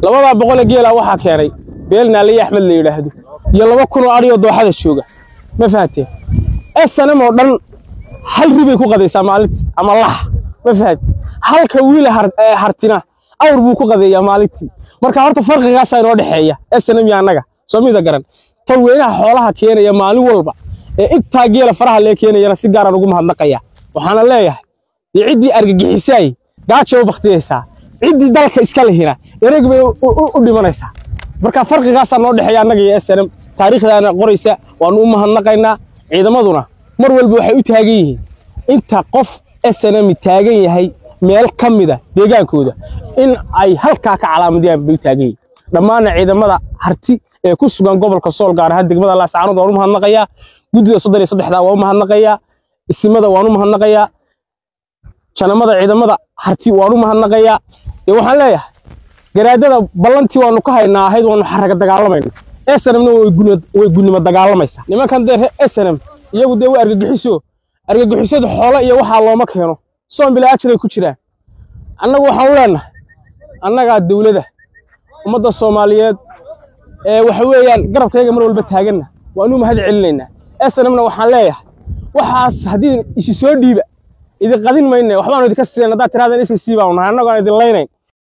labadaa boqolee geela waxaa keenay beel naaliye axmed la yidhaahdo iyo laba kun oo adhiyoo dooxada jooga ma fahanteen snm oo dhan hal ribay ku qadaysaa maalintii ama lax ma fahanteen halka wiila hartina awr buu ku qadeeyaa maalintii marka horta farqigaasaa inoo dhexeeya snm iyo annaga soo mida garan taweynaha xoolaha keenaya maalin walba ee intaa geela faraha lee keenayana si gaaraan ugu mahadnaqaya waxaana leeyahay dee ciddii argagixisaay gaaja u baktiyaysaa ciddii dalka iska lihina ereg bay u dhimanaysaa marka farqigaasaa noo dhexeeya annaga iyo snm taariikhdaana qoraysa waannu u mahadnaqaynaa ciidamaduna mar walba waxay u taagan yihiin inta qof snm taagan yahay meel ka mida deegaankooda in ay halkaa ka calaamadiyaan bay u taagan yihiin dhammaanna ciidamada harti ee ku sugan gobolka sool gaar ahaan degmada laascaanood waan u mahadnaqayaa guddida soddon iyo saddexdaa waan u mahadnaqayaa isimada waan u mahadnaqayaa janamada ciidamada harti waan u mahadnaqayaa dee waxaan leeyahay garaadada ballantii waanu ka haynaa ahayd waanu xaraga dagaalamayna snmna way gunnimo dagaalamaysaa nimankan dee snm iyagu dee waa argagixiso argagixisadu xoolo iyo waxaa looma keeno soon bilaa ajiray ku jiraan annagu waxaan leenahay annagaa dawladda ummadda soomaaliyeed ee waxa weeyaan garabkayga mar walba taaganna waanu mahad celinaynaa snmna waxaan leeyahay waxaas haddii isi soo dhiiba idin qadin mayne waxbaanu idinka siinayn haddaad tirahdaan iska sii baanu nahay annagu aan idin laynayn